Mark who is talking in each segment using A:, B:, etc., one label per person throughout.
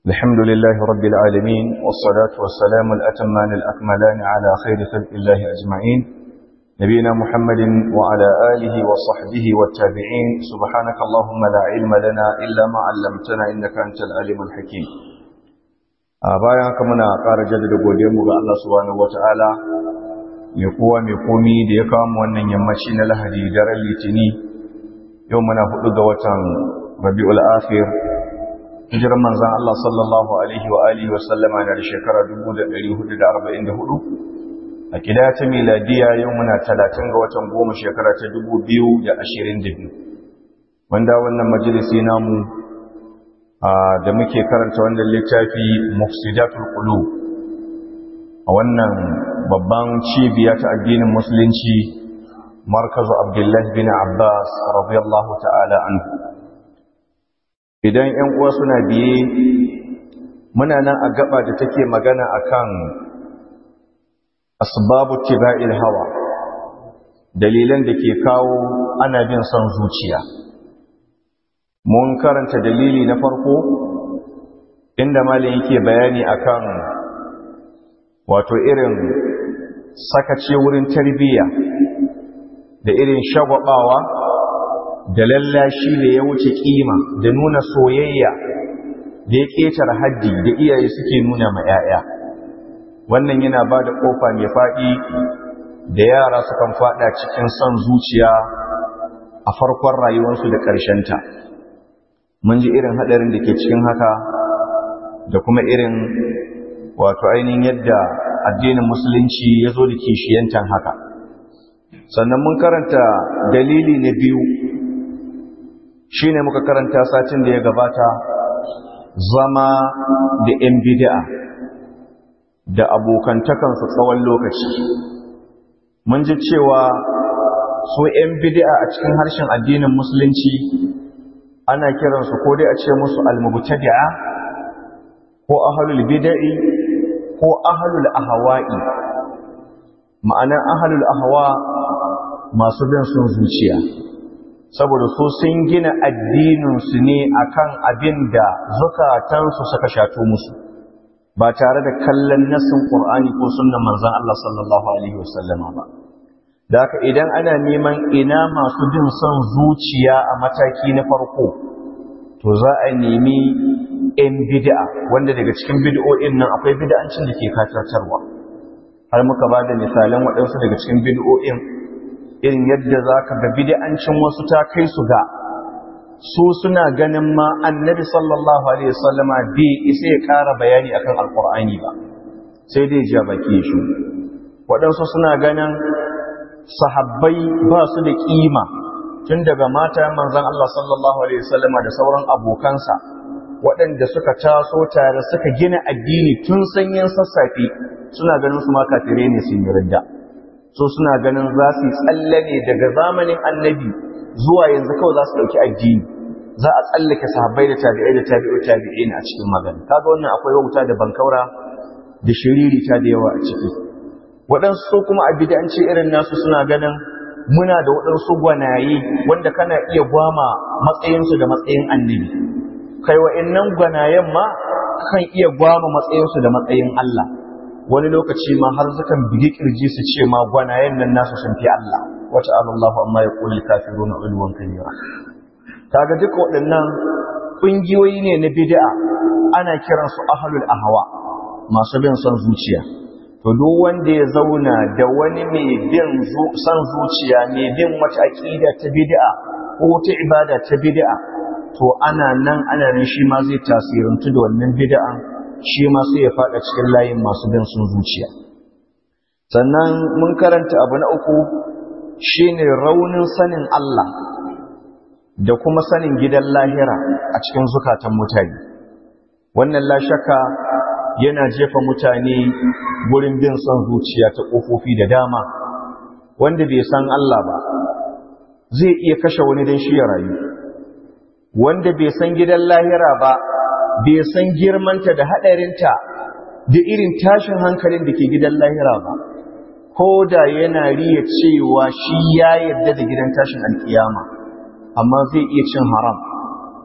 A: الحمد لله رب العالمين والصلاة والسلام الأتمان الأكملان على خير خلق الله أجمعين نبينا محمد وعلى آله وصحبه والتابعين سبحانك اللهم لا علم لنا إلا ما علمتنا إنك أنت العليم الحكيم bayan haka muna ƙara jaddada godiyarmu ga Allah subhanahu wata'ala mai kowa mai komi da ya kawo mu wannan yammaci na Lahadi daren Litini yau muna hudu ga watan Rabiul Akhir hijiran manzon Allah sallallahu alaihi wa alihi wa sallama na shekara 1444 a kida ta miladiya yau muna 30 ga watan goma shekara ta 2022 wanda wannan majalisi namu da muke karanta wannan littafi mufsidatul qulub a wannan babban cibiya ta addinin musulunci markazu abdullahi bin abbas radiyallahu ta'ala anhu idan ƴan uwa suna biye muna nan a gaba da take magana akan asbabu tiba'il hawa dalilan da ke kawo ana bin son zuciya mun karanta dalili na farko inda malin yake bayani akan wato irin sakace wurin tarbiyya da irin shagwabawa da lallashi da ya wuce kima da nuna soyayya da ya ƙetar haddi da iyaye suke nuna ma 'ya'ya wannan yana ba da ƙofa mai faɗi da yara sukan faɗa cikin son zuciya a farkon rayuwarsu da ƙarshenta mun ji irin haɗarin da ke cikin haka da kuma irin wato ainihin yadda addinin musulunci ya zo da kishiyantan haka sannan mun karanta dalili na biyu shi ne muka karanta satin da ya gabata zama da 'yan bid'a da abokantakansu tsawon lokaci mun ji cewa su 'yan bid'a a cikin harshen addinin musulunci ana kiransu ko dai a ce musu almubtadi'a ko ahlul bid'i ko ahlul ahwa'i ma'anar ahlul ahwa masu bin sun zuciya saboda su sun gina addininsu ne akan abin da zukatansu suka shato musu ba tare da kallon nassin Qur'ani ko sunnan manzon Allah sallallahu alaihi wasallama ba da haka idan ana neman ina masu bin son zuciya a mataki na farko to za a nemi in bid'a wanda daga cikin bid'o'in nan akwai bid'ancin da ke katartarwa har muka ba da misalan waɗansu daga cikin bid'o'in irin yadda za ka ga bid'ancin wasu ta kai su ga su suna ganin ma annabi sallallahu alaihi wasallama bai isa ya ƙara bayani akan alƙur'ani ba sai dai ja baki shi waɗansu suna ganin sahabbai ba su da ƙima tun daga mata manzan Allah sallallahu alaihi wasallama da sauran abokansa waɗanda suka taso tare suka gina addini tun sanyin sassafe suna ganin su ma kafirai ne sun yi ridda so suna ganin za su yi tsalle ne daga zamanin annabi zuwa yanzu kawai za su ɗauki addini za a tsallake sahabbai da tabi'ai da tabi'u tabi'in a cikin magana kaga wannan akwai wauta da bankaura da shiriri ta da yawa a ciki waɗansu so kuma a bid'anci irin nasu suna ganin muna da waɗansu gwanaye wanda kana iya gwama matsayinsu da matsayin annabi kai wa'annan gwanayen ma kan iya gwama matsayinsu da matsayin Allah wani lokaci ma har sukan bigi kirji su ce ma gwanayen nan nasu sun fi Allah wata Allahu amma ya kulli kafiruna ulwan kabira kaga duka waɗannan ƙungiyoyi ne na bid'a ana kiransu ahlul ahwa masu bin son zuciya to duk wanda ya zauna da wani mai bin son zuciya mai bin wata aqida ta bid'a ko wata ibada ta bid'a to ana nan ana nan shi ma zai tasirantu da wannan bid'an shi ma sai ya fada cikin layin masu bin sun zuciya sannan mun karanta abu na uku shine raunin sanin Allah da kuma sanin gidan lahira a cikin zukatan mutane wannan la shakka yana jefa mutane gurin bin son zuciya ta kofofi da dama wanda bai san Allah ba zai iya kashe wani don shi ya rayu wanda bai san gidan lahira ba bai san girmanta da haɗarinta da irin tashin hankalin da ke gidan lahira ba ko da yana riya cewa shi ya yarda da gidan tashin alkiyama amma zai iya cin haram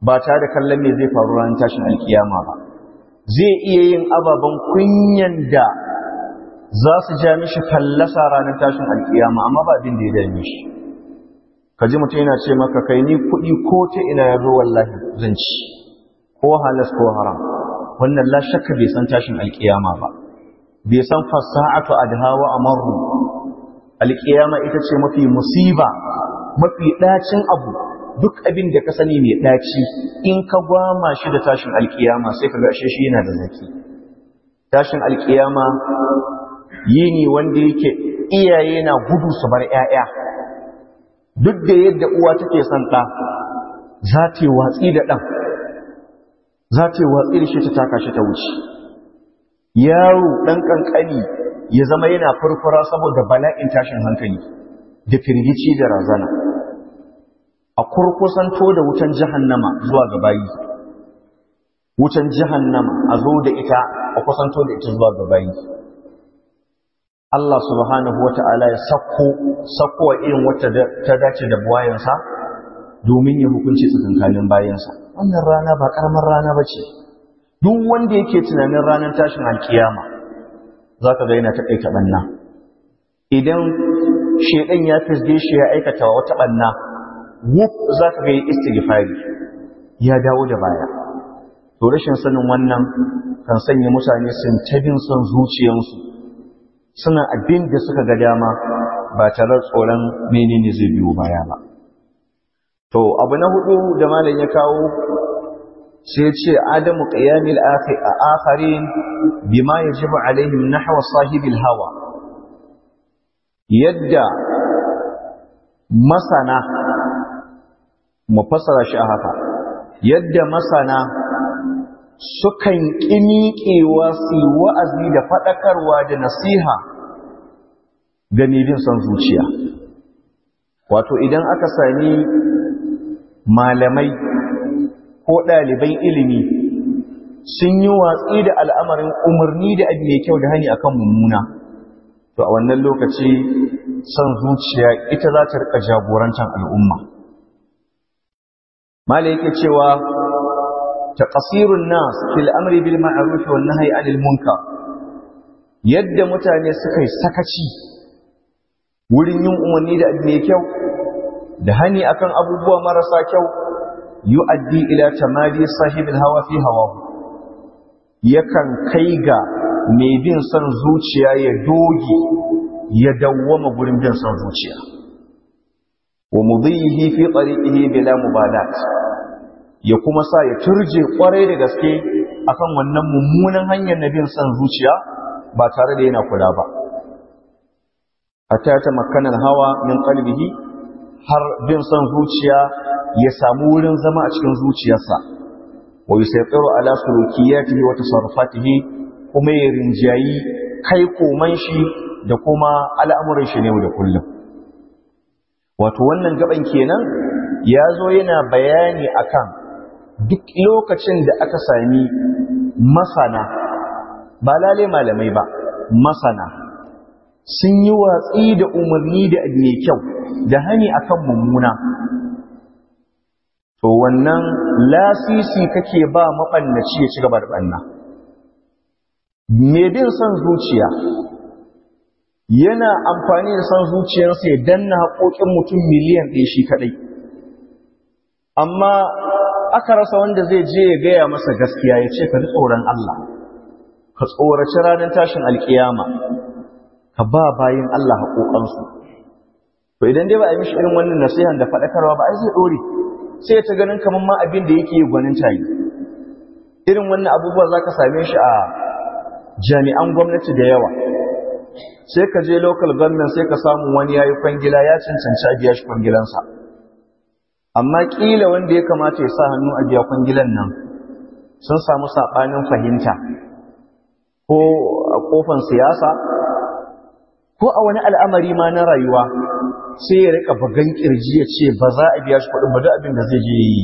A: ba tare da kallon me zai faru ranar tashin alkiyama ba zai iya yin ababen kunyan da za su ja mishi fallasa ranar tashin alkiyama amma ba abin da ya dame shi ka ji mutum yana ce maka kai ni kuɗi ko ta ina ya zo wallahi zan ci ko halas ko haram wannan la shakka bai san tashin alkiyama ba bai san fasa'atu adhawa amarru alkiyama ita ce mafi musiba mafi ɗacin abu duk abin da ka sani mai ɗaci in ka gwama shi da tashin alkiyama sai ka gashe shi yana da zaki tashin alkiyama yini wanda yake iyaye na gudu su bar 'ya'ya duk da yadda uwa take son ɗa za ta yi watsi da ɗan za ta yi watsi da shi ta taka shi ta wuce yaro ɗan ƙanƙani ya zama yana furfura saboda bala'in tashin hankali da firgici da razana a kurkusanto da wutan jahannama zuwa ga bayi wutan jahannama a zo da ita a kusanto da ita zuwa ga bayi Allah subhanahu wata'ala ya sakko sakko wa irin wata ta dace da buwayensa domin ya hukunci tsakankanin bayansa wannan rana ba karamar rana ba ce duk wanda yake tunanin ranar tashin alkiyama za ka ga yana ta ɗaita ɓanna idan shaidan ya fisge shi ya aikata wata ɓanna wuf za ka ga yi istighfari ya dawo da baya to rashin sanin wannan kan sanya mutane sun tabin son zuciyarsu suna abin da suka ga dama ba tare tsoron menene zai biyo baya ba to abu na hudu da malam ya kawo sai ce adamu qiyamil akharin bima yajibu alaihim nahwa sahibil hawa yadda masana mu fassara shi a haka yadda masana sukan ƙimiƙewa su wa'azi da faɗakarwa da nasiha ga bin son zuciya wato idan aka sami malamai ko ɗaliban ilimi sun yi watsi da al'amarin umarni da abu mai kyau da hani akan mummuna to a wannan lokaci son zuciya ita za ta rika jagorantar al'umma mala yake cewa taqsirun nas fil amri bil ma'ruf wan nahyi 'anil munkar yadda mutane suka yi sakaci wurin yin umarni da abu mai kyau da hani akan abubuwa marasa kyau yu'addi ila tamadi sahibil hawa fi hawahu yakan kai ga mai bin son zuciya ya doge ya dawwama gurin bin son zuciya wa mudhihi fi tariqihi bila mubalat ya kuma sa ya turje kwarai da gaske akan wannan mummunan hanyar na bin son zuciya ba tare da yana kula ba hatta ta makkanan hawa min qalbihi har bin son zuciya ya samu wurin zama a cikin zuciyarsa wa yusaytiru ala sulukiyatihi wa tasarrufatihi kuma ya rinjayi kai koman shi da kuma al'amuran shi ne da kullum wato wannan gaban kenan ya zo yana bayani akan duk lokacin da aka sami masana ba lale malamai ba masana sun yi watsi da umarni da mai kyau da hani akan mummuna to wannan lasisi kake ba maɓannaci ya ci gaba da ɓanna mai bin son zuciya yana amfani da son zuciyarsa ya danna haƙoƙin mutum miliyan ɗaya shi kaɗai amma aka rasa wanda zai je ya gaya masa gaskiya ya ce ka ji tsoron Allah ka tsoraci ranar tashin alkiyama ka ba bayin Allah haƙoƙansu to idan dai ba a yi mishi irin wannan nasihan da faɗakarwa ba ai zai ɗore sai ya ta ganin kamar ma abin da yake gwanin tayi irin wannan abubuwa za ka same shi a jami'an gwamnati da yawa sai ka je local government sai ka samu wani ya yi kwangila ya cancanci a biya shi kwangilansa amma ƙila wanda ya kamata ya sa hannu a biya kwangilan nan sun samu saɓanin fahimta ko a ƙofan siyasa ko a wani al'amari ma na rayuwa sai ya rika bagan ƙirji ya ce ba za a biya shi kuɗin ba duk abin da zai je yi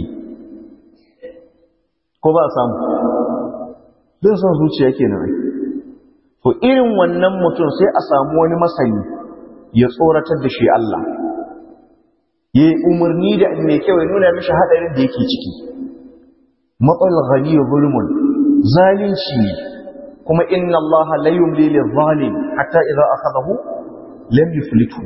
A: ko ba a samu don son zuciya kenan ai to irin wannan mutum sai a samu wani masani ya tsoratar da shi Allah ya yi umarni da mai kyau ya nuna mishi haɗarin da yake ciki matsal ghani zulmun zalunci ne kuma inna Allah la yumli lil zalim hatta idza akhadahu lam yuflitu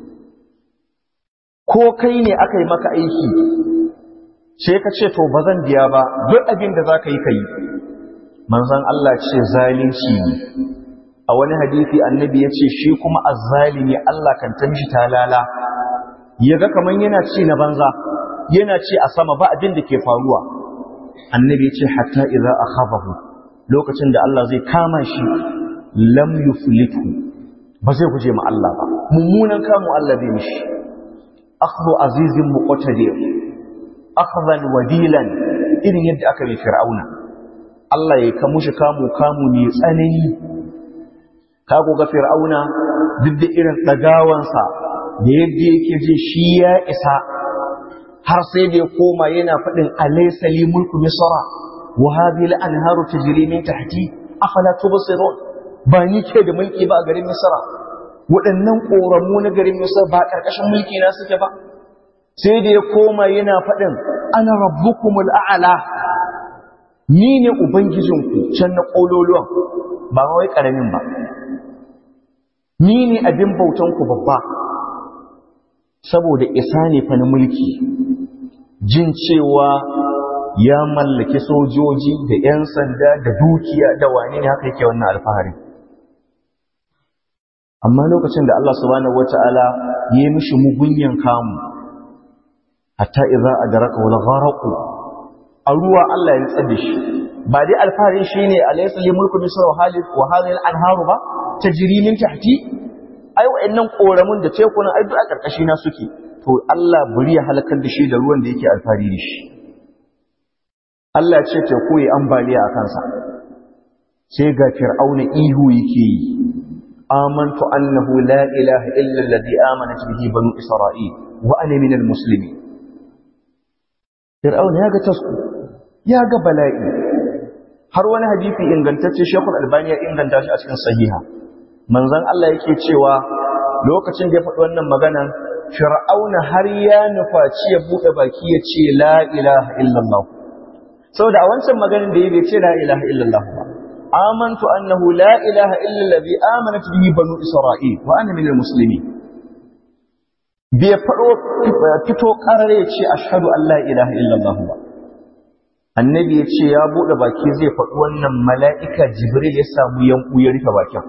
A: ko kai ne aka yi maka aiki sai ka ce to ba zan biya ba duk abin da za ka yi ka yi manzan Allah ce zalunci ne a wani hadisi annabi ya ce shi kuma azzalimi Allah kan ta mishi talala ya ga kamar yana ci na banza yana ci a sama ba abin da ke faruwa annabi ya ce hatta idza akhafahu lokacin da Allah zai kama shi lam yuflitu ba zai guje ma Allah ba mummunan kamu Allah zai mishi akhdhu azizin muqtadir akhdan wadilan irin yadda aka yi fir'auna Allah ya kamu shi kamu kamu ne tsanani ka ga fir'auna duk da irin dagawansa da yadda yake ji shi ya isa har sai da ya koma yana faɗin alaysa li mulku misra wa hadhihi al-anharu tajri min tahti afala tubsirun ba ni ke da mulki ba a garin misra waɗannan ƙoramu na garin misra ba ƙarƙashin mulki na suke ba sai da ya koma yana faɗin ana rabbukumul a'la ni ne ubangijinku can na ƙololuwan ba wai ƙaramin ba ni ne abin bautanku babba saboda isa ne fa na mulki jin cewa ya mallaki sojoji da 'yan sanda da dukiya da wane ne haka yake wannan alfahari amma lokacin da Allah subhanahu wata'ala ya yi mishi mugunyan kamu hatta idza adraka wal gharaqu a ruwa Allah ya tsada da shi ba dai alfarin shine alaysa li mulku misr wa halid wa hadhihi al-anharu ba tajri min tahti ai wa'annan koramun da tekunan ai duk a karkashi na suke to Allah buri ya halakar da shi da ruwan da yake alfari da shi Allah ce teku yi ambaliya a kansa sai ga fir'auna ihu yake yi amantu annahu la ilaha illa alladhi amanat bihi banu isra'il wa ana minal muslimin fir'auna ya ga tasku ya ga bala'i har wani hadisi ingantacce shekul albani ya inganta shi a cikin sahiha manzon Allah yake cewa lokacin da ya faɗi wannan magana fir'auna har ya nufaci ya buɗe baki ya ce la ilaha illallah saboda a wancan maganin da ya bai ce la ilaha illallah ba amantu annahu la ilaha illa allazi amanat bihi banu isra'il wa ana minal muslimin bai faɗo fito ƙarar ya ce ashhadu an la ilaha illallah ba annabi ya ce ya buɗe baki zai faɗi wannan mala'ika jibril ya samu yanku ya rufe bakin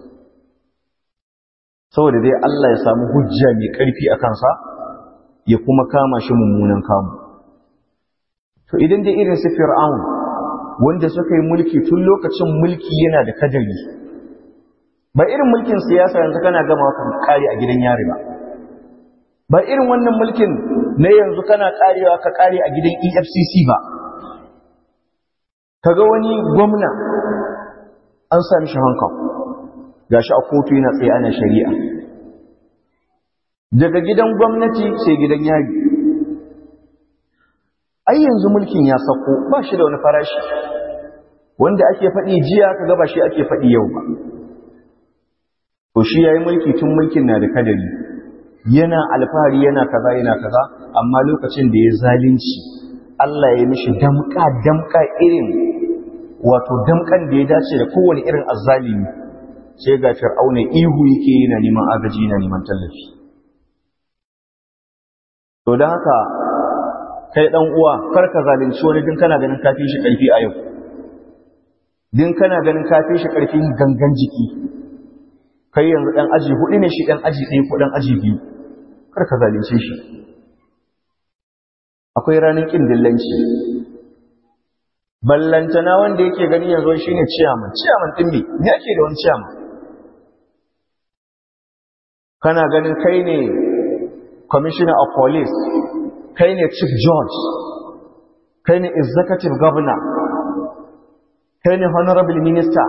A: saboda dai Allah ya samu hujja mai ƙarfi a kansa ya kuma kama shi mummunan kamu to idan dai irin su fir'aun wanda suka yi mulki tun lokacin mulki yana da kadari ba irin mulkin siyasa yanzu kana gama kan kare a gidan yari ba ba irin wannan mulkin na yanzu kana karewa ka kare a gidan EFCC ba kaga wani gwamna an sami shi hankali gashi a kotu yana tsaye ana shari'a daga gidan gwamnati sai gidan yari ai yanzu mulkin ya sako ba shi da wani farashi wanda ake faɗi jiya kaga ba shi ake faɗi yau ba to shi yayi mulki tun mulkin na da kadari yana alfahari yana kaza yana kaza amma lokacin da ya zalunci Allah ya mishi damka damka irin wato damkan da ya dace da kowane irin azzalimi sai ga fir'auna ihu yake yana neman agaji yana neman tallafi to don haka kai dan uwa kar ka zalunci wani din kana ganin kafi shi karfi a yau din kana ganin kafi shi karfin gangan jiki kai yanzu dan aji hudu ne shi dan aji ɗaya ko dan aji biyu kar ka zalunce shi akwai ranar kin dillanci ballantana wanda yake gani yanzu shine ciyaman ciyaman din me me ake da wani ciyaman kana ganin kai ne commissioner of police kai ne chief judge kai ne executive governor kai ne honorable minister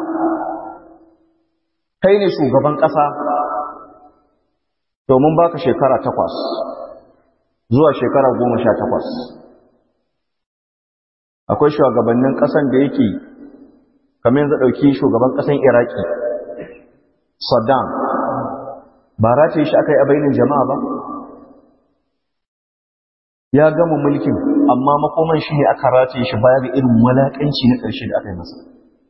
A: kai ne shugaban ƙasa domin baka shekara takwas zuwa shekara goma sha takwas akwai shugabannin ƙasan da yake kamar yanzu ɗauki shugaban ƙasan iraki saddam ba rataye shi aka yi a bainin jama'a ba ya gama mulkin amma makoman shi ne aka rataye shi baya ga irin walaƙanci na ƙarshe da aka yi masa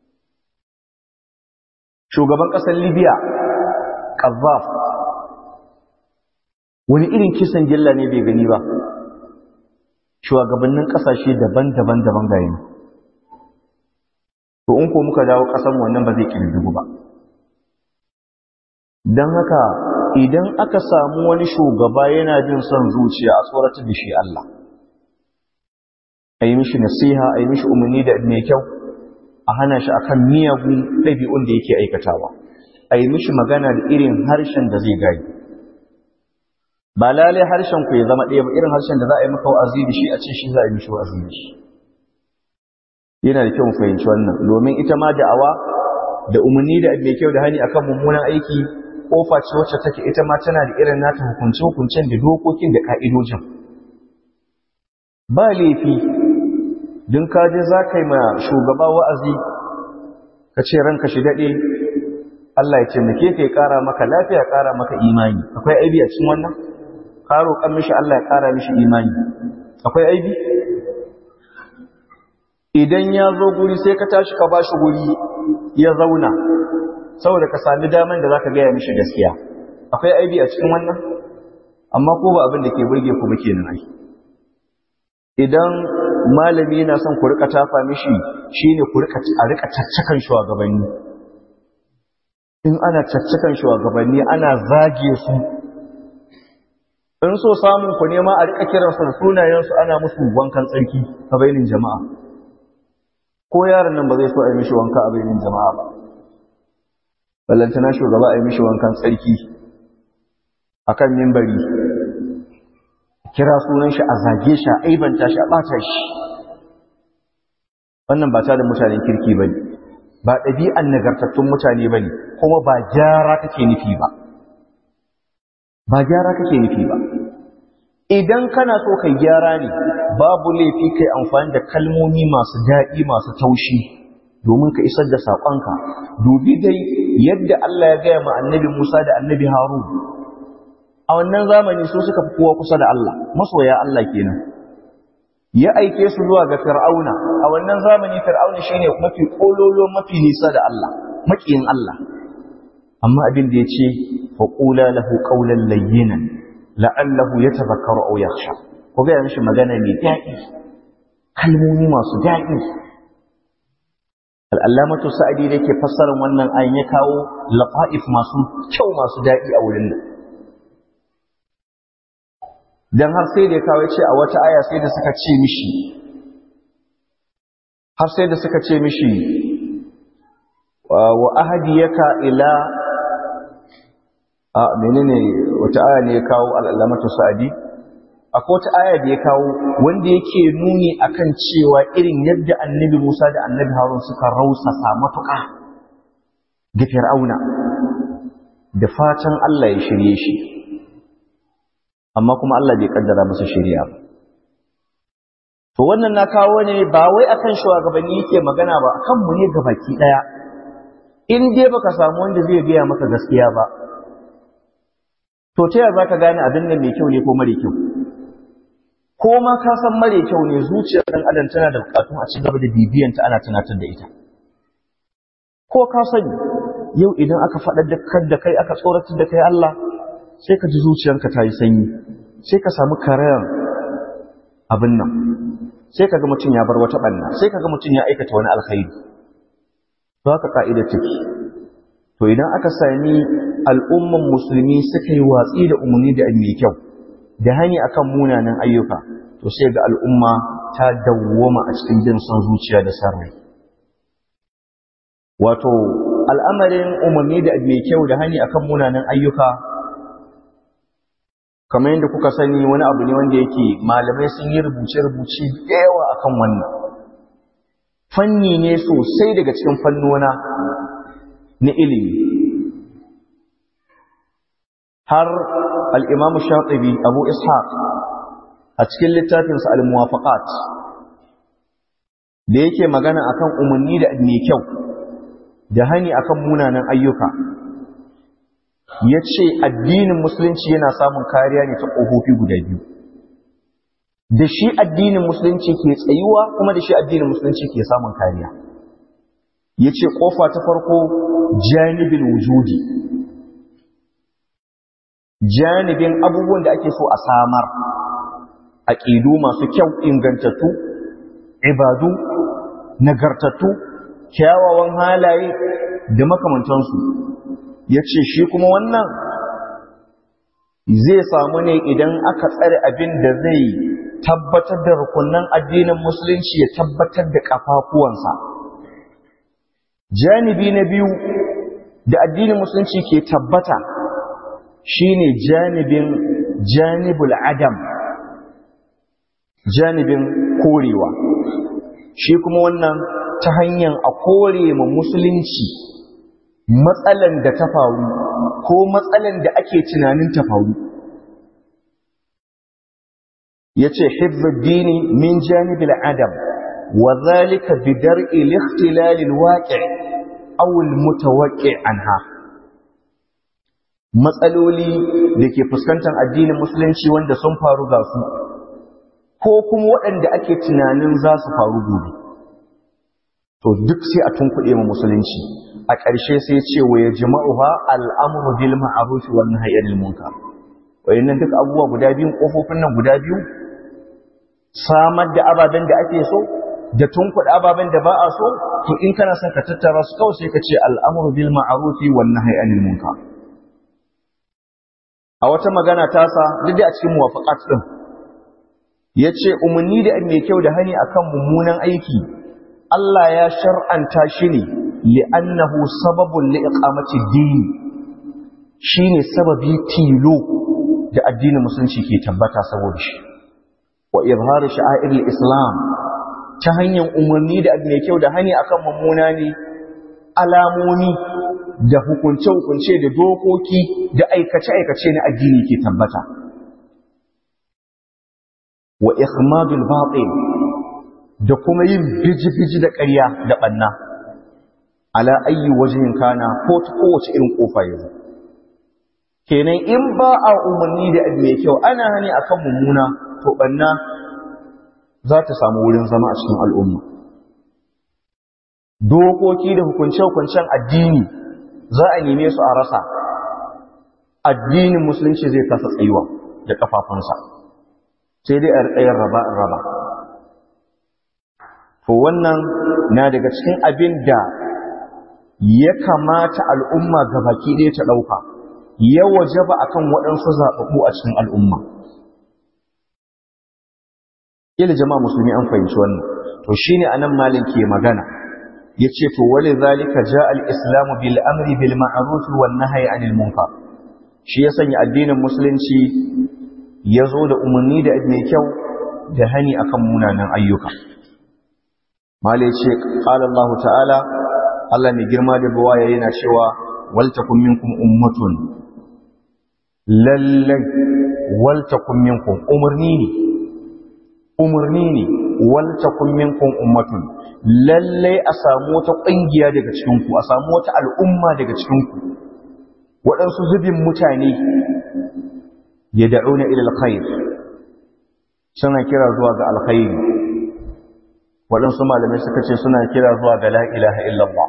A: shugaban ƙasar libya ƙazzaf wani irin kisan gilla ne bai gani ba shugabannin ƙasashe daban-daban daban ga yanzu to in ko muka dawo ƙasan wannan ba zai ƙirƙiru ba don haka idan aka samu wani shugaba yana jin son zuciya a tsoratar da shi Allah a yi mishi nasiha a yi mishi umarni da mai kyau a hana shi akan miyagun ɗabi'un da yake aikatawa a yi mishi magana da irin harshen da zai gani ba lalai harshen ku ya zama ɗaya ba irin harshen da za a yi maka wa'azi da shi a ce shi za a yi mishi wa'azi da shi yana da kyau mu fahimci wannan domin ita ma da'awa da umarni da mai kyau da hani akan mummunan aiki kofa ce wacce take ita ma tana da irin nata hukunce-hukuncen da dokokin da ka'idojin ba laifi don kaje za ka yi ma shugaba wa'azi ka ce ranka shi daɗe Allah ya taimake ka ya ƙara maka lafiya ya ƙara maka imani akwai aibi a cikin wannan ka roƙan mishi Allah ya ƙara mishi imani akwai aibi idan ya zo guri sai ka tashi ka ba shi guri ya zauna saboda ka sami daman da za ka gaya mishi gaskiya akwai aibi a cikin wannan amma ko ba abin da ke burge ku ba kenan ai idan malami yana son ku rika tafa mishi shine ku rika a rika caccakan shugabanni in ana caccakan shugabanni ana zage su in so samun ku nema a rika kiransu da sunayensu ana musu wankan tsarki a bainin jama'a ko yaron nan ba zai so a yi mishi wanka a bainin jama'a ba ballantana shugaba a yi mishi wankan tsarki a kan mimbari kira sunan shi a zage shi a aibanta shi a ɓata shi wannan ba ta da mutanen kirki ba ne ba ɗabi'an nagartattun mutane ba ne kuma ba gyara kake nufi ba ba gyara kake nufi ba idan kana so kai gyara ne babu laifi kai amfani da kalmomi masu daɗi masu taushi domin ka isar da saƙonka dubi dai yadda Allah ya gaya ma annabi Musa da annabi Harun a wannan zamani su suka fi kowa kusa da Allah masoya Allah kenan ya aike su zuwa ga Fir'auna a wannan zamani Fir'auna shine mafi kololo mafi nisa da Allah makiyin Allah amma abin da yace fa qula lahu qawlan layyinan la'allahu yatadhakkaru aw yakhsha ko ga mishi magana mai daɗi kalmomi masu daɗi al'allamatu sa'adi da ke fassarar wannan ayin ya kawo lafa'if masu kyau masu daɗi a wurin nan don har sai da ya kawo ce a wata aya sai da suka ce mishi har sai da suka ce mishi wa ahadiyaka ila a menene wata aya ne ya kawo al'allamatu sa'adi akwai wata aya da ya kawo wanda yake nuni akan cewa irin yadda annabi Musa da annabi Harun suka rausasa matuƙa ga Fir'auna da fatan Allah ya shirye shi amma kuma Allah bai kaddara masa shirya ba to wannan na kawo ne ba wai akan shugabanni yake magana ba akan mu ne gabaki daya in dai baka samu wanda zai gaya maka gaskiya ba to ta yaya zaka gane abin nan mai kyau ne ko mare kyau ko ma ka san mare kyau ne zuciyar ɗan adam tana da bukatun a cigaba da bibiyanta ana tunatar da ita ko ka sani yau idan aka faɗar da kai aka tsoratar da kai Allah sai ka ji zuciyarka ta yi sanyi sai ka samu karayan abin nan sai ka ga mutum ya bar wata ɓanna sai ka ga mutum ya aikata wani alkhairi to haka ka'ida take to idan aka sami al'umman musulmi suka yi watsi da umarni da mai kyau da hani akan munanan ayyuka to sai ga al'umma ta dawwama a cikin jin son zuciya da sarrai wato al'amarin umarni da mai kyau da hani akan munanan ayyuka kamar yadda kuka sani wani abu ne wanda yake malamai sun yi rubuce-rubuce da yawa akan wannan fanni ne sosai daga cikin fannona na ilimi har al'imamu shaɗibi abu ishaq a cikin littafinsa al-muwafaqat da yake magana akan umarni da mai kyau da hani akan munanan ayyuka ya ce addinin musulunci yana samun kariya ne ta ƙofofi guda biyu da shi addinin musulunci ke tsayuwa kuma da shi addinin musulunci ke samun kariya ya ce ƙofa ta farko janibin wujudi janibin abubuwan da ake so a samar aƙidu masu kyau ingantattu ibadu nagartattu kyawawan halaye da makamantansu ya ce shi kuma wannan zai samu ne idan aka tsare abin da zai tabbatar da rukunan addinin musulunci ya tabbatar da kafafuwansa janibi na biyu da addinin musulunci ke tabbata shine janibin janibul adam janibin korewa shi kuma wannan ta hanyar a kore ma musulunci matsalan da ta faru ko matsalan da ake tunanin ta faru ya ce dini min janibil adam wa zalika bi dar'i likhtilalil waqi' aw al mutawaqqi' anha matsaloli da ke fuskantar addinin musulunci wanda sun faru ga su ko kuma waɗanda ake tunanin za su faru gobe to duk sai a tunkuɗe mu musulunci a ƙarshe sai ce wa ya jama'uha al'amru bil ma'ruf wal nahyi anil munkar wayannan duk abubuwa guda biyu kofofin nan guda biyu samar da ababen da ake so da tunkuɗe ababen da ba a so to in kana son ka tattara su kawai sai ka ce al'amru bil ma'ruf wal nahyi anil munkar a wata magana tasa duk da a cikin muwafaqat din yace umarni da mai kyau da hani akan mummunan aiki Allah ya shar'anta shi ne li'annahu sababun li'iqamati din shine sababi tilo da addinin musulunci ke tabbata saboda shi wa izharu sha'airil islam ta hanyar umarni da mai kyau da hani akan mummuna ne alamomi da hukunce-hukunce da dokoki da aikace-aikace na addini ke tabbata wa ikhmadul batil da kuma yin biji-biji da ƙarya da ɓanna ala ayyi wajen kana ko ta kowace irin ƙofa yanzu kenan in ba a umarni da abu mai kyau ana hani akan mummuna to ɓanna za ta samu wurin zama a cikin al'umma dokoki da hukunce-hukuncen addini za a neme su a rasa addinin musulunci zai kasa tsayuwa da ƙafafunsa sai dai a riƙayar raba-raba to wannan na daga cikin abin da ya kamata al'umma ga baki ɗaya ta ɗauka ya waje ba a kan waɗansu zaɓaɓɓu a cikin al'umma ila jama'a musulmi an fahimci wannan to shi ne a nan malin ke magana ya ce to wale zalika ja al'islamu bil amri bil ma'arufi wal nahyi anil munkar shi ya sanya addinin musulunci ya zo da umarni da mai kyau da hani akan munanan ayyuka malai ce qala Allah ta'ala Allah mai girma da buwaya yana cewa wal takum minkum ummatun lallai wal takum minkum umarni ne umarni ne wal takum minkum ummatun lallai a samu wata ƙungiya daga cikin ku a samu wata al'umma daga cikin ku waɗansu zubin mutane ya da'una ila alkhair suna kira zuwa ga alkhairi waɗansu malamai suka ce suna kira zuwa ga la ilaha illallah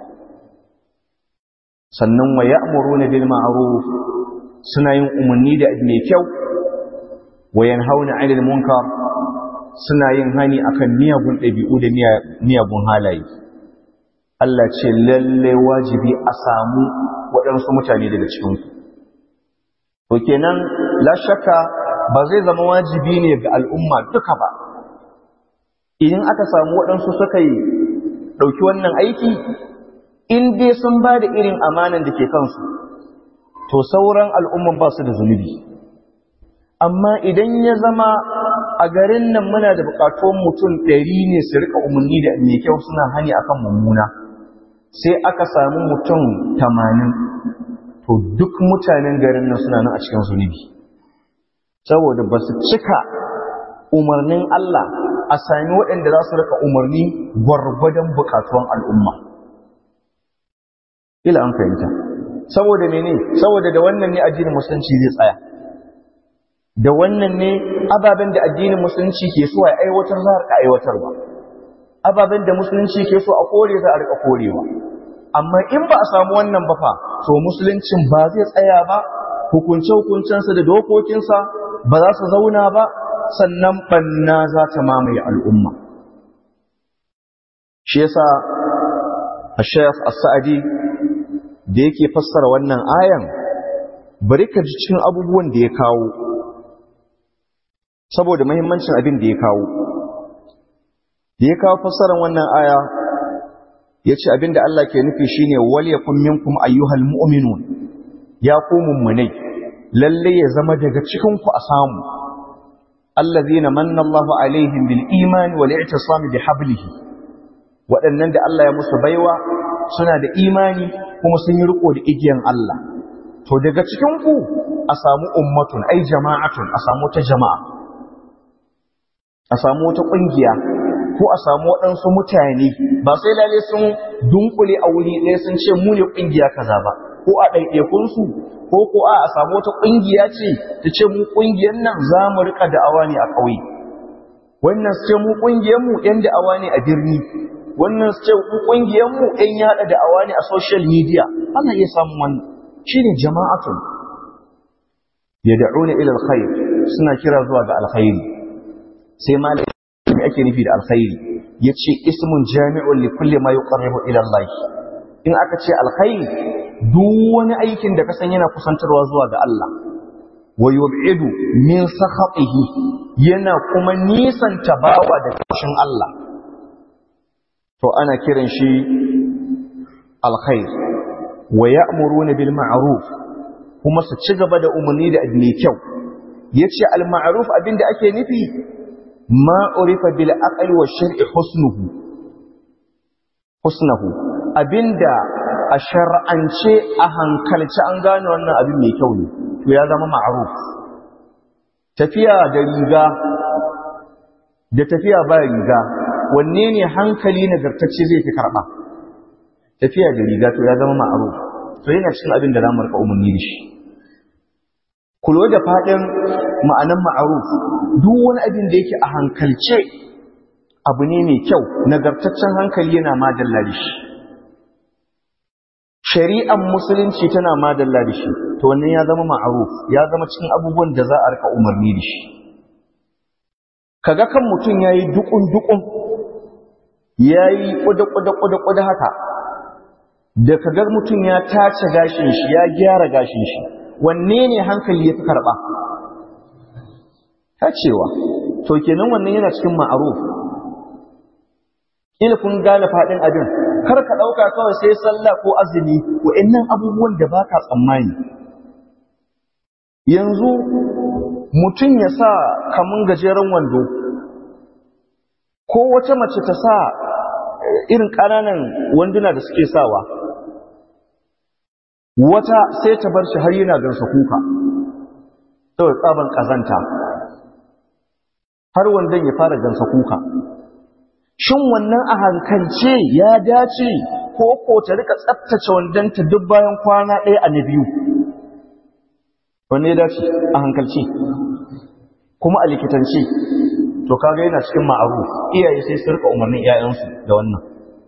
A: sannan wa ya'muruna bil ma'ruf suna yin umarni da mai kyau wa yanhauna 'anil munkar suna yin hani akan miyagun ɗabi'u da miyagun halaye Allah ce lalle wajibi a samu waɗansu mutane daga cikinku to kenan la shakka ba zai zama wajibi ne ga al'umma duka ba idan aka samu waɗansu suka yi ɗauki wannan aiki in dai sun ba da irin amanan da ke kansu to sauran al'umman ba su da zunubi amma idan ya zama a garin nan muna da buƙatuwan mutum ɗari ne su rika umarni da mai kyau suna hani akan mummuna sai aka samu mutum tamanin to duk mutanen garin nan suna nan a cikin zunubi saboda ba su cika umarnin Allah a sami waɗanda za su rika umarni gwargwadon buƙatuwan al'umma ila an fahimta saboda mene saboda da wannan ne addinin musulunci zai tsaya da wannan ne ababen da addinin musulunci ke so a aiwatar za a rika aiwatarwa ababen da musulunci ke so a kore za a rika korewa amma in ba a samu wannan ba fa to musuluncin ba zai tsaya ba hukunce-hukuncensa da dokokinsa ba za su zauna ba sannan banna za ta mamaye al'umma shi yasa Sheikh As-Sa'di da yake fassara wannan ayan bari ka ji cikin abubuwan da ya kawo saboda muhimmancin abin da ya kawo da ya kawo fassarar wannan aya yace abin da Allah ke nufi shine wal yakum minkum ayyuhal mu'minun ya ku mummunai lalle ya zama daga cikin ku a samu allazina manna Allahu alaihim bil iman wal i'tisam bi hablihi waɗannan da Allah ya musu baiwa suna da imani kuma sun yi riko da igiyan Allah to daga cikin ku a samu ummatun ai jama'atun a samu ta jama'a a samu wata kungiya ko a samu waɗansu mutane ba sai lalle sun dunkule a wuri ɗaya sun ce mu ne kungiya kaza ba ko a ɗaiɗaikunsu ko ko a a samu wata kungiya ce ta ce mu kungiyar nan za mu rika da'awa ne a ƙauye wannan su ce mu kungiyar mu ƴan da'awa ne a birni wannan su ce mu kungiyar mu ƴan yaɗa da'awa ne a social media ana iya samun wannan shine jama'atun yad'una ila alkhair suna kira zuwa ga alkhairi sai malai me ake nufi da alkhairi yace ismun jami'un li kulli ma yuqarribu ila Allah in aka ce alkhairi duk wani aikin da ka san yana kusantarwa zuwa ga Allah wa yub'idu min sakhatihi yana kuma nisanta bawa da kashin Allah to ana kiran shi alkhair wa ya'muruna bil ma'ruf kuma su ci gaba da umarni da mai kyau yace al ma'ruf abinda ake nufi ma urifa bil aqli wa shar'i husnuhu husnuhu abinda a shar'ance a hankalci an gane wannan abin mai kyau ne to ya zama ma'ruf tafiya da riga da tafiya ba riga wanne ne hankali nagartacce zai fi karba tafiya da riga to ya zama ma'ruf to yana cikin abin da zamu rika umarni da shi kulo da fadin ma'anan ma'ruf duk wani abin da yake a hankalce abu ne mai kyau nagartaccen hankali yana madalla da shi shari'ar musulunci tana madalla da shi to wannan ya zama ma'ruf ya zama cikin abubuwan da za a rika umarni da shi kaga kan mutum yayi dukun dukun yayi kuda kuda kuda kuda haka da kaga mutum ya tace gashin shi ya gyara gashin shi wanne ne hankali ya fi karba tacewa to kenan wannan yana cikin ma'ruf ila kun gane fadin abin kar ka dauka kawai sai sallah ko azumi wa'annan abubuwan da baka tsammani yanzu mutum ya sa kamun gajeren wando ko wata mace ta sa irin ƙananan wanduna da suke sawa wata sai ta bar shi har yana gansa kuka saboda tsaban ƙazanta har wandon ya fara gansa kuka shin wannan a hankalce ya dace ko ko ta rika tsaftace wandonta duk bayan kwana ɗaya a na biyu wanne ya dace a hankalce kuma a likitance to kaga yana cikin ma'aru iyaye sai su rika umarnin iyayensu da wannan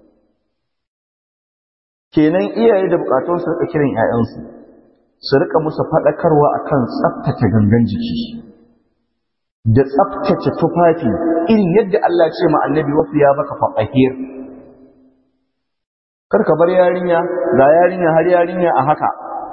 A: kenan iyaye da bukatun su rika kiran iyayensu su rika musu faɗakarwa akan tsaftace gangan jiki da tsaftace tufafi irin yadda Allah ce ma annabi wasu ya baka faɗahir kar ka bar yarinya ga yarinya har yarinya a haka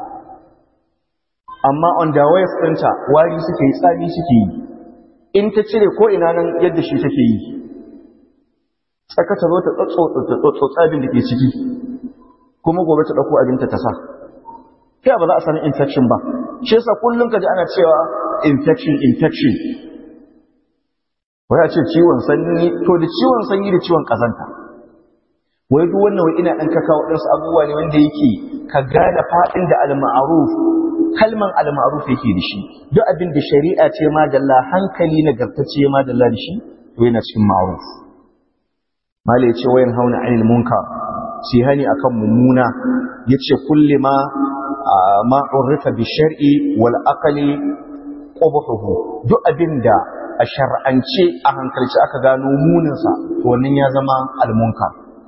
A: amma on the way ɗinta wari suke yi tsami suke yi in ta cire ko ina nan yadda shi take yi tsaka ta zo ta tsotsotsa abin da ke ciki kuma gobe ta ɗauko abinta ta sa kai ba za a sami infection ba shi yasa kullum ka ji ana cewa infection infection wai a ce ciwon sanyi to da ciwon sanyi da ciwon kazanta wai duk wannan wai ina ɗan kaka waɗansu abubuwa ne wanda yake ka gane faɗin da al-ma'ruf kalman al-ma'ruf yake da shi duk abin da shari'a ce ma dalla hankali nagartacce ma dalla da shi to yana cikin ma'ruf mala yace wayan hauna anil munkar sai hani akan mummuna yace kulli ma ma urrifa bi shar'i wal aqli qubhuhu duk abinda a shar'ance a hankalci aka gano muninsa to wannan ya zama almunkar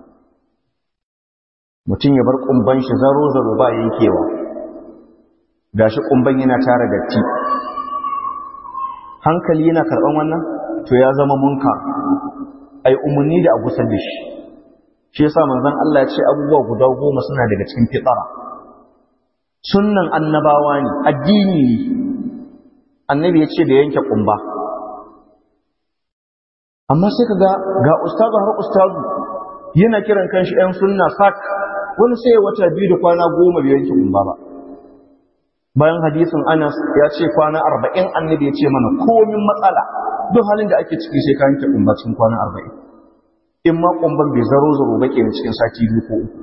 A: mutum ya bar kumban shi zaro zaro ba yankewa gashi kumban yana tara datti hankali yana karban wannan to ya zama munkar ai umarni da a gusar da shi shi yasa manzon Allah ya ce abubuwa guda goma suna daga cikin fitara sunnan annabawa ne addini ne annabi ya ce da yanke kumba amma sai kaga ga ustazu har ustazu yana kiran kanshi ɗan sunna sak wani sai wata biyu da kwana goma bai yanke kumba ba bayan hadisin Anas ya ce kwana arba'in annabi ya ce mana komin matsala duk halin da ake ciki sai ka yanke kumba cikin kwana arba'in in ma kumban bai zaro zaro ba kenan cikin sati biyu ko uku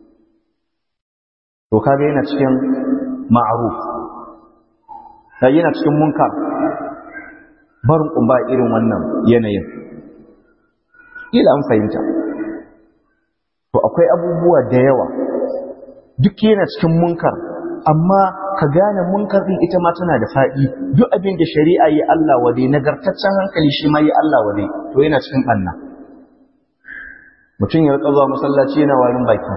A: to kaga yana cikin ma'ruf yana cikin munkar barin kumba irin wannan yanayin ila an fahimta to akwai abubuwa da yawa duk yana cikin munkar amma ka gane munkar din ita ma tana da faɗi duk abin da shari'a yi Allah wade nagartaccen hankali shi ma yi Allah wade to yana cikin ɓanna mutum ya rika zuwa masallaci yana warin baki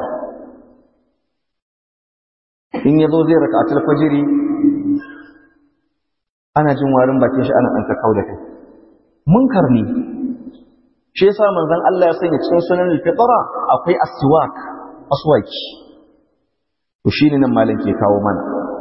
A: in ya zo zai raka atul fajiri ana jin warin bakin shi ana ɗan kakau da kai munkar ne shi yasa manzon Allah ya sanya cikin sunan al-fitra akwai aswak aswaki to shine nan malam ke kawo mana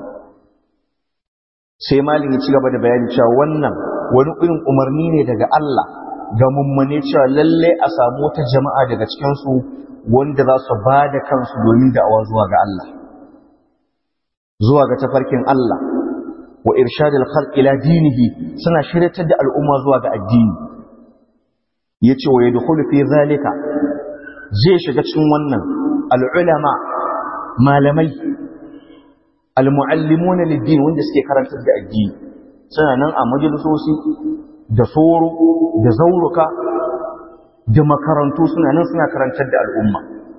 A: sai malam ya ci gaba da bayani cewa wannan wani irin umarni ne daga Allah ga mummune cewa lalle a samu wata jama'a daga cikin su wanda za su ba da kansu domin da'awa zuwa ga Allah zuwa ga tafarkin Allah wa irshadil khalq ila dinihi suna shiryatar da al'umma zuwa ga addini yace wa yadkhulu fi zalika zai shiga cikin wannan al'ulama malamai almuallimuna lid-din wanda suke karantar da addini suna nan a majalisoci da soro da zauruka da makarantu suna nan suna karantar da al'umma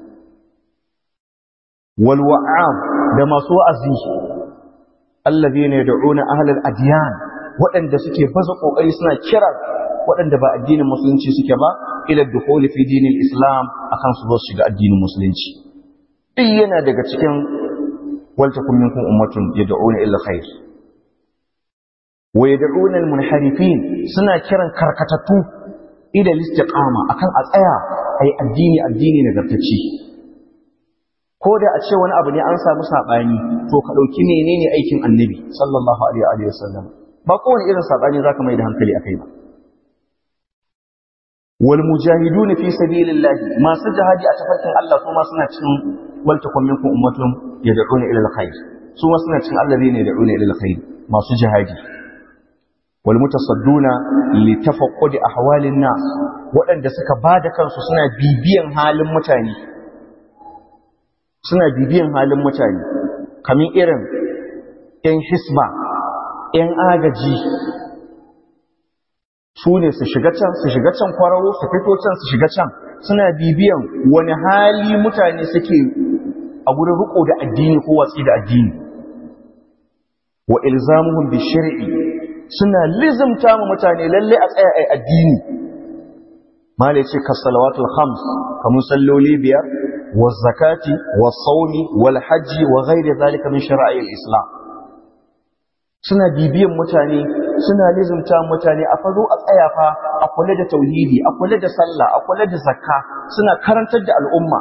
A: wal wa'ab da masu wa'azi allazina yad'una ahlal adyan waɗanda suke baza kokari suna kira waɗanda ba addinin musulunci suke ba ila dukhuli fi dinil islam akan su zo shiga addinin musulunci duk yana daga cikin waltakum minkum ummatun yad'una ila khair wa yad'una al munharifin suna kiran karkatattu ila istiqama akan a tsaya ai addini addini nagartacce ko da a ce wani abu ne an samu saɓani to ka ɗauki menene aikin annabi sallallahu alaihi wa sallam ba kowane irin saɓani za ka mai da hankali a kai ba wal mujahidun fi sabilillah masu jihadi a tafarkin Allah su ma suna cikin wal takum minkum ummatun yad'una ila alkhair su ma suna cikin allazina yad'una ila alkhair masu jihadi wal mutasadduna li tafaqqudi ahwalin nas waɗanda suka bada kansu suna bibiyan halin mutane suna bibiyan halin mutane kamin irin ‘yan hisba, ‘yan agaji su ne su shiga can, su shiga can kwararo, su fito can, su shiga can, suna bibiyan wani hali mutane suke a wurin riko da addini ko watsi da addini. Wa ilzamuhum bi shari'i suna lizimta mu mutane lalle a tsaya ai addini. Mala ce ka salawatul khams kamun salloli biyar والزكاة والصوم والحج وغير ذلك من شرائع الإسلام suna bibiyan mutane suna lizumta mutane a fazo a tsaya fa a kula da tauhidi a kula da sallah a kula da zakka suna karantar da al'umma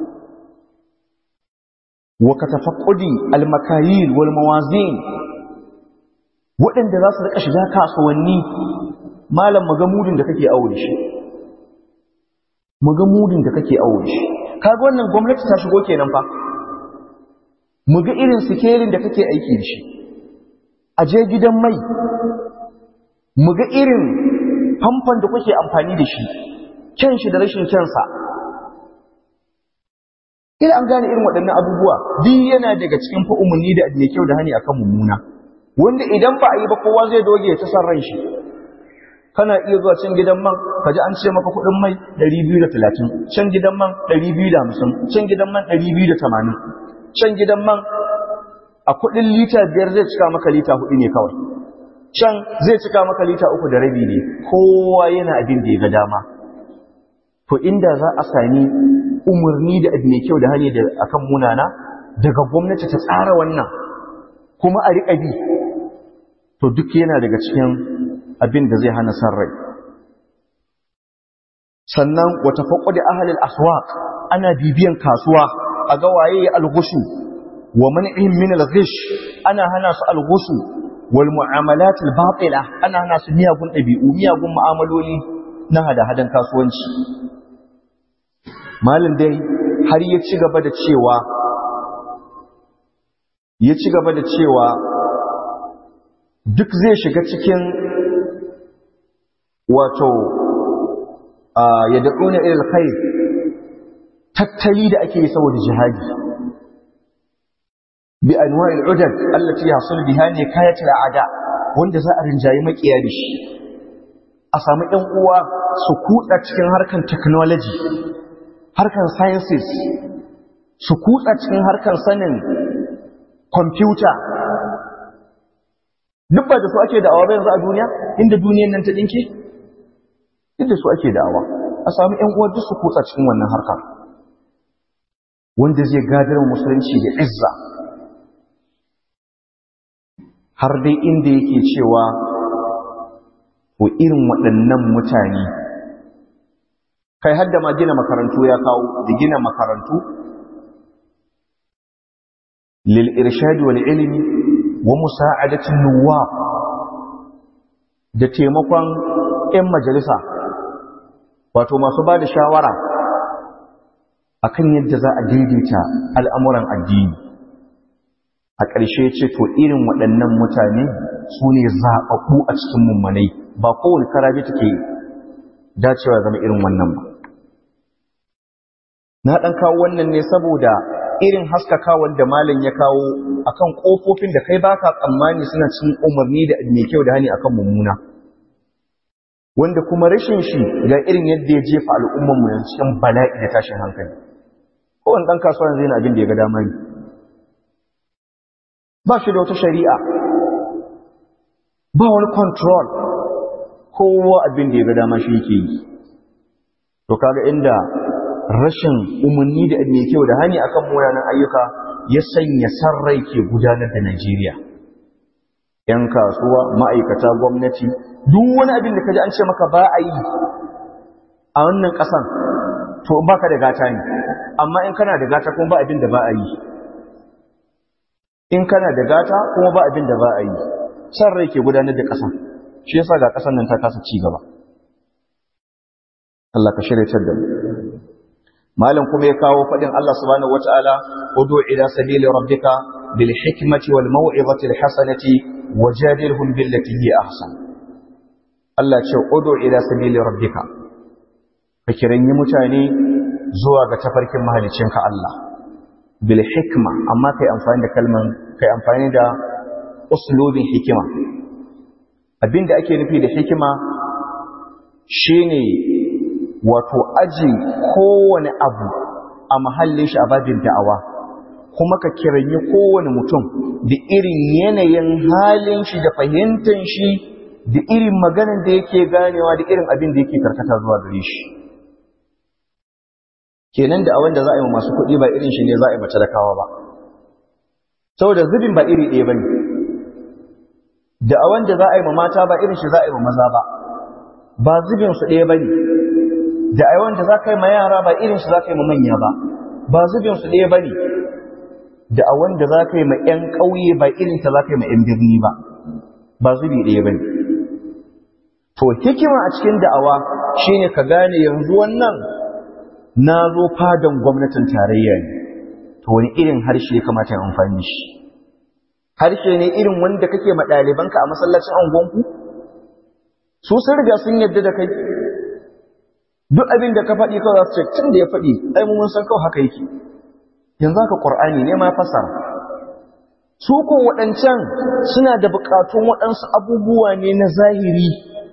A: wa katafaqqudi al-makayil wal mawazin waɗanda za su rika shiga kasuwanni malam magamudin da kake aure shi magamudin da kake aure shi kaga wannan gwamnati ta shigo kenan fa mu ga irin sikelin da kake aiki da shi a je gidan mai mu ga irin famfan da kuke amfani da shi kyan shi da rashin kyansa ina an gane irin waɗannan abubuwa duk yana daga cikin fa umarni da mai kyau da hani akan mummuna wanda idan ba a yi ba kowa zai doge ta san ran shi kana iya zuwa can gidan man ka ji an ce maka kuɗin mai 230 can gidan man 250 can gidan man 280 can gidan man a kuɗin lita biyar zai cika maka lita hudu ne kawai can zai cika maka lita uku da rabi ne kowa yana abin da ya ga dama to inda za a sami umarni da abu mai kyau da hali da akan munana daga gwamnati ta tsara wannan kuma a riƙa bi to duk yana daga cikin abin da zai hana san rai sannan wata faƙo da ahalil aswaq ana bibiyan kasuwa a ga waye alghushu wa man'ihim min alghish ana hana su alghushu wal mu'amalat albatila ana hana su miyagun ɗabi'u miyagun mu'amaloli na hada-hadan kasuwanci malin dai har ya ci gaba da cewa ya ci gaba da cewa duk zai shiga cikin wato ya da'una ilal khair tattali da ake yi saboda jihadi bi anwa'il udad allati yasul biha ne kayat al'ada wanda za a rinjayi makiya da shi a samu ɗan uwa su kutsa cikin harkan technology harkan sciences su kutsa cikin harkan sanin kwamfuta duk ba da su ake da'awa ba yanzu a duniya inda duniyan nan ta dinke duk da su ake da'awa a samu ƴan uwa duk su kutsa cikin wannan harka wanda zai gadar musulunci da izza har dai inda yake cewa ko irin waɗannan mutane kai har da ma gina makarantu ya kawo da gina makarantu lil irshadi wal ilmi wa musa'adatin nuwa da taimakon 'yan majalisa wato masu ba da shawara akan yadda za a daidaita al'amuran addini a ƙarshe ce to irin waɗannan mutane su ne zaɓaɓɓu a cikin mummanai ba kowane karabe take dacewa zama irin wannan ba na ɗan kawo wannan ne saboda irin haskakawan da malam ya kawo akan ƙofofin da kai baka tsammani suna cikin umarni da mai kyau da hani akan mummuna wanda kuma rashin shi ga irin yadda ya jefa al'ummar mu cikin bala'i da tashin hankali kowane ɗan kasuwa yanzu yana abin da ya ga dama ne ba shi da wata shari'a ba wani control kowa abin da ya ga dama shi yake yi to kaga inda rashin umarni da mai kyau da hani akan munanan ayyuka ya sanya sarrai ke gudanar da Najeriya ‘yan kasuwa ma'aikata gwamnati duk wani abin da kaji an ce maka ba a yi a wannan ƙasan to ba ka da gata ne amma in kana da gata kuma ba abin da ba a yi in kana da gata kuma ba abin da ba a yi san rai ke gudanar da ƙasan shi yasa ga ƙasan nan ta kasa ci gaba Allah ka shirya da mu malam kuma ya kawo faɗin Allah subhanahu wata'ala udu ila sabili rabbika bil hikmati wal mau'izati al hasanati wajadilhum billati hi ahsan Allah ce udu ila sabili rabbika ka kiranyi mutane zuwa ga tafarkin mahalicinka Allah bil hikma amma kai amfani da kalman kai amfani da uslubin hikima abinda ake nufi da hikima shine wato aji kowane abu a mahallin shi a babin da'awa kuma ka kiranyi kowane mutum da irin yanayin halin shi da fahimtar shi da irin maganin da yake ganewa da irin abin da yake karkata zuwa gare shi kenan da awon da za a yi wa masu kuɗi ba irin shi ne za a yi mace da kawa ba saboda zubin ba iri ɗaya ba ne da awon da za a yi ma mata ba irin shi za a yi ma maza ba ba zubin su ɗaya ba ne da awon da za ka yi ma yara ba irin shi za ka yi ma manya ba ba zubin su ɗaya ba ne da awon da za ka yi ma 'yan ƙauye ba irin ta za ka yi ma 'yan birni ba ba zubi ɗaya ba ne to hikima a cikin da'awa shine ka gane yanzu wannan na zo fadan gwamnatin tarayya ne to wani irin harshe ya kamata ya amfani shi harshe ne irin wanda kake ma ɗalibanka a masallacin angonku su sun riga sun yadda da kai duk abin da ka faɗi kawai za su ce tun da ya faɗi ai mun san kawai haka yake yanzu haka ƙur'ani ne ma fasara su ko waɗancan suna da buƙatun waɗansu abubuwa ne na zahiri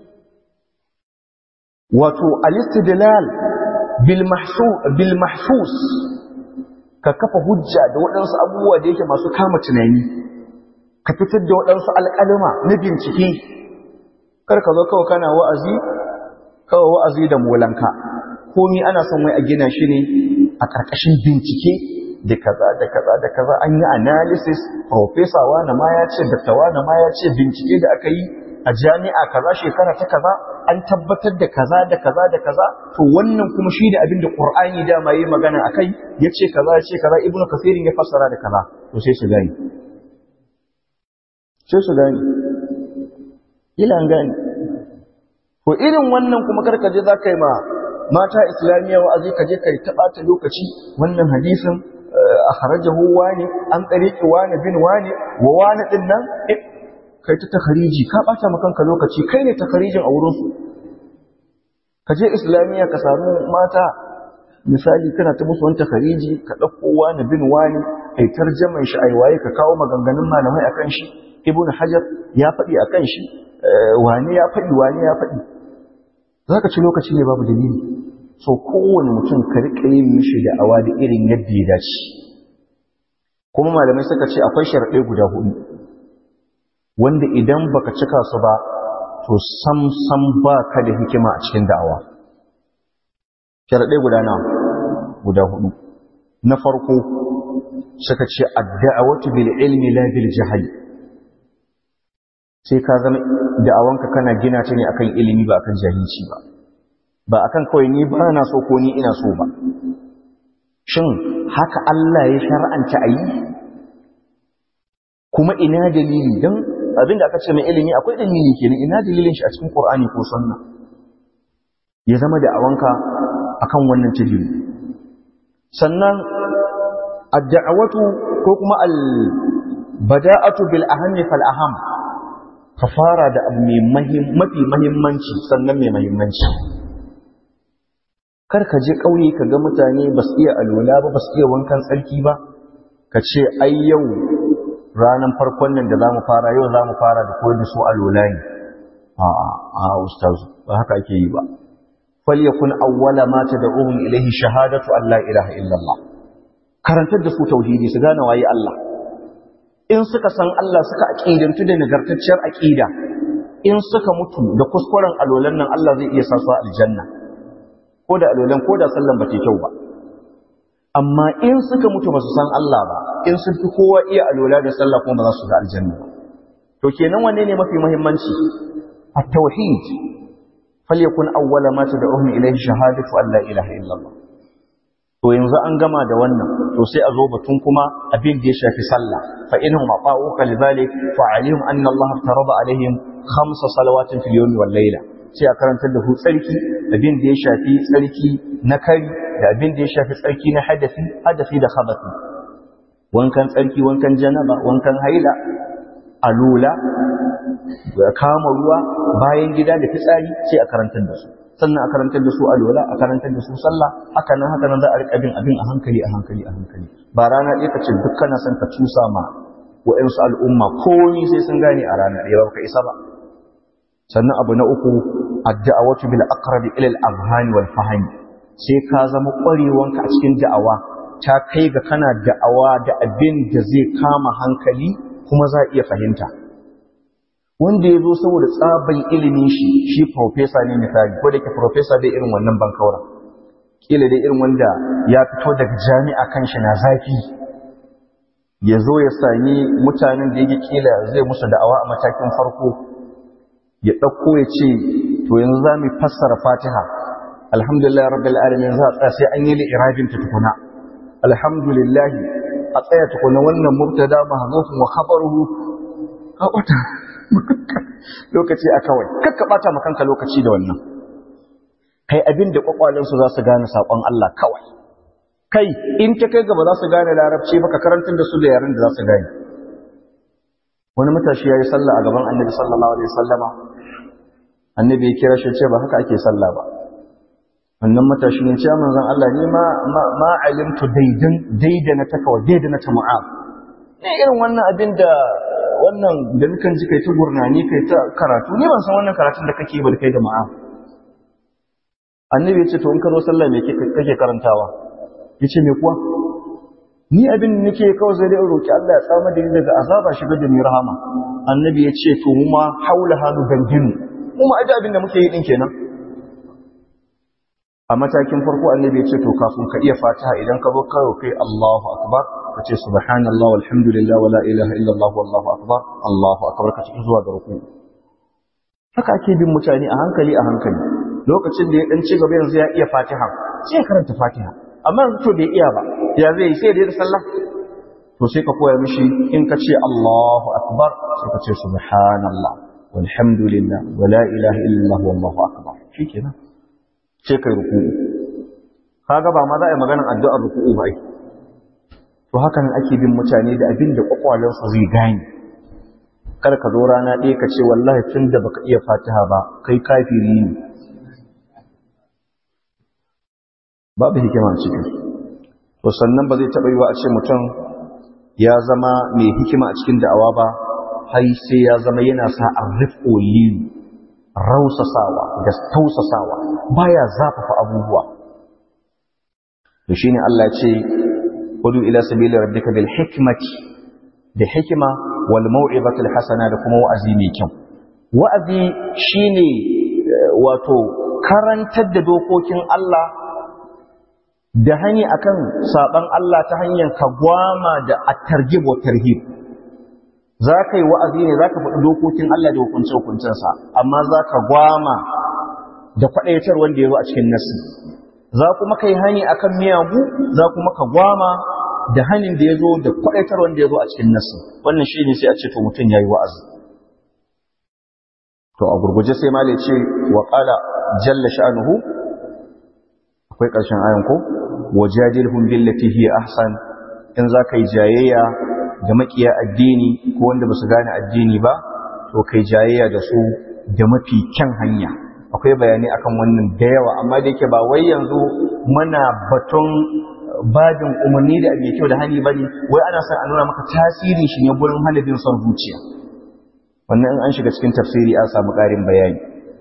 A: wato alistidlal bil mahsus ka kafa hujja da waɗansu abubuwa da yake masu kama tunani ka fitar da waɗansu alƙalima na bincike kar ka zo kawai kana wa'azi kawai wa'azi da molanka komi ana son wai a gina shi ne a ƙarƙashin bincike da kaza da kaza da kaza an yi analysis professor wani ma ya ce dakta wani ma ya ce bincike da aka yi a jami'a kaza shekara ta kaza an tabbatar da kaza da kaza da kaza to wannan kuma shi da abin da qur'ani dama yi magana akai yace kaza yace kaza ibnu kasirin ya fassara da kaza to sai su gani sai su gani ila an gani to irin wannan kuma karka je za ka yi ma mata islamiyya wa'azi ka je ka yi taɓata lokaci wannan hadisin a harajahu wani an tsariki wani bin wani wa wani ɗin nan kai ta takhariji ka ɓata ma kanka lokaci kai ne takharijin a wurinsu ka je islamiyya ka samu mata misali kana ta musu wani takhariji ka ɗauko wani bin wani kai tarjaman shi aiwaye ka kawo maganganun malamai akan shi ibnu hajar ya faɗi akan shi wani ya faɗi wani ya faɗi za ka ci lokaci ne babu dalili so kowane mutum ka riƙa yin mishi da awa da irin yadda ya dace kuma malamai suka ce akwai sharaɗai guda hudu wanda idan baka cika su ba to sam sam ba ka da hikima a cikin da'awa sharaɗai guda na guda hudu na farko suka ce adda'awatu bil ilmi la bil jahali sai ka zama da'awanka kana gina ta ne akan ilimi ba akan jahilci ba ba akan kawai ni ba na so ko ni ina so ba shin haka Allah ya shar'anta ayi kuma ina dalili dan abinda aka ce mai ilimi akwai dalili kenan ina dalilin shi a cikin Qur'ani ko sunna ya zama da'awanka akan wannan tijiri sannan ad-da'watu ko kuma al-bada'atu bil ahammi fal aham ka fara da abu mafi mahimmanci sannan mai mahimmanci kar ka je ƙauye ka ga mutane ba su iya alola ba ba su iya wankan tsarki ba ka ce ai yau ranar farkon nan da za mu fara yau za mu fara da koyar da su alola ne a a ustaz ba haka ake yi ba falyakun awwala ma tad'uhum ilayhi shahadatu an la ilaha illallah karantar da su tauhidi su gane waye Allah in suka san Allah suka aqidantu da nagartacciyar aqida in suka mutu da kuskuren alolan nan Allah zai iya sa su aljanna ko da alolan ko da sallan ba ta kyau ba amma in suka mutu ba su san Allah ba in sun fi kowa iya alola da sallah kuma ba za su ga aljanna ba to kenan wanne ne mafi muhimmanci at-tauhid falyakun awwala ma tad'uhum ilayhi shahadatu an la ilaha illallah to yanzu an gama da wannan to sai a zo batun kuma abin da ya shafi sallah fa inhum ata'uka lidhalik fa alim anna Allah tarada alaihim khamsa salawatin fil yawmi wal layla sai a karantar da su tsarki abin da ya shafi tsarki na kari da abin da ya shafi tsarki na hadafi hadafi da khabathi wankan tsarki wankan janaba wankan haila alula kama ruwa bayan gida da fitsari sai a karantar da su sannan a karantar da su alwala a karantar da su sallah haka nan haka nan za a rika bin abin a hankali a hankali a hankali ba rana ɗaya ka ce duk kana son ka cusa ma wa'ansu al'umma komi sai sun gane a rana ɗaya ba ka isa ba sannan abu na uku addu'awatu bil aqrabi ila al azhani wal fahmi sai ka zama ƙwarewanka a cikin da'awa ta kai ga kana da'awa da abin da zai kama hankali kuma za a iya fahimta wanda ya zo saboda tsaban ilimin shi shi profesa ne misali ko da ke profesa bai irin wannan bankaura kila dai irin wanda ya fito daga jami'a kan shi na zafi ya zo ya sami mutanen da yake kila zai musu da'awa a matakin farko ya ɗauko ya ce to yanzu za mu fassara fatiha alhamdulillah rabbil alamin za a tsaya sai an yi li'irabin ta tukuna alhamdulillah a tsaya tukuna wannan mubtada mahzufun wa khabaruhu ka wata lokaci a kawai kakka bata ma kanka lokaci da wannan kai abin da kwakwalensu za su gane saƙon Allah kawai kai in ta kai gaba za su gane larabci baka karantar da su da yaren da za su gane wani matashi ya yi sallah a gaban annabi sallallahu alaihi wasallama annabi ya kira shi ce ba haka ake sallah ba wannan matashi ne ce manzon Allah ni ma ma alimtu daidan daidana ta kawai daidana ta mu'ab ne irin wannan abin da wannan da nukan ji kai ta gurnani kai ta karatu ni ban san wannan karatun da kake ba da kai da ma'a annabi ya ce to in ka zo sallah me kake karantawa ya ce me kuwa ni abin da nake kawai zai da roki Allah ya tsama da ni daga azaba shiga da ni rahama annabi ya ce to mu ma haula hanu ganginu mu ma aje abin da muke yi din kenan a matakin farko annabi ya ce to kafin ka iya fatiha idan ka zo karo kai Allahu akbar ka ce subhanallah walhamdulillah wala ilaha illallah wallahu akbar Allahu akbar ka cikin zuwa ga ruku haka ake bin mutane a hankali a hankali lokacin da ya dan ci gaba yanzu ya iya fatiha sai ya karanta fatiha amma yanzu to bai iya ba ya zai yi sai da sallah to sai ka koya mishi in ka ce Allahu akbar sai ka ce subhanallah walhamdulillah wala ilaha illallah wallahu akbar shikenan sai kai ruku'u kaga ba ma za a yi maganar addu'ar ruku'u ba ai to hakan ake bin mutane da abin da kwakwalensu zai gane kar ka zo rana ɗaya ka ce wallahi tun da baka iya fatiha ba kai kafiri ne babu hikima a cikin to sannan ba zai taɓa yi wa a ce mutum ya zama mai hikima a cikin da'awa ba hai sai ya zama yana sa arrifo liyu rausasawa da tausasawa baya zafafa abubuwa to shine Allah ce udu ila sabili rabbika bil hikmati da hikima wal mau'izati al hasana da kuma wa'azi mai kyau wa'azi shine wato karantar da dokokin Allah da hani akan saban Allah ta hanyar kagwama da at-targhib wa tarhib za ka yi wa'azi ne za ka faɗi dokokin Allah da hukunce-hukuncensa, amma za ka gwama da kwaɗaitar wanda ya zo a cikin nasi. Za kuma ka yi hani a kan miyagu, za kuma ka gwama da hanin da ya zo da kwaɗaitar wanda ya zo a cikin nasi. Wannan shi ne sai a ce to mutum ya yi wa'azi. To, a gurguje sai male ce wa ƙala jalla sha'anuhu, akwai ƙarshen ayan ko? Wajadilhum billati hiya ahsan in za ka yi jayayya ga makiya addini ko wanda ba su gane addini ba to kai jayayya da su da mafi kyan hanya akwai bayani akan wannan da yawa amma da yake ba wai yanzu muna baton bajin umarni da abin kyau da hani bane wai ana son a nuna maka tasirin shi ne gurin halibin son zuciya wannan in an shiga cikin tafsiri an samu ƙarin bayani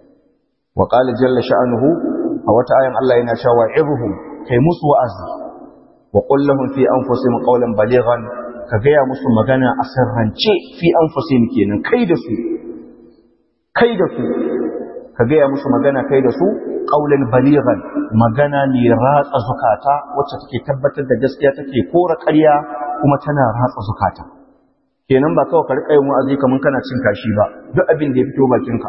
A: wa qala jalla sha'anuhu a wata ayan Allah yana cewa ibhum kai musu wa'azi wa qul lahum fi anfusihim qawlan balighan ka gaya musu magana a sirrance fi an fasim kenan kai da su kai da su ka gaya musu magana kai da su ƙaunar baligan magana ne ratsa zukata wacce take tabbatar da gaskiya take kora ƙarya kuma tana ratsa zukata kenan ba kawai ka riƙa yin wa'azi kamar kana cin kashi ba duk abin da ya fito bakinka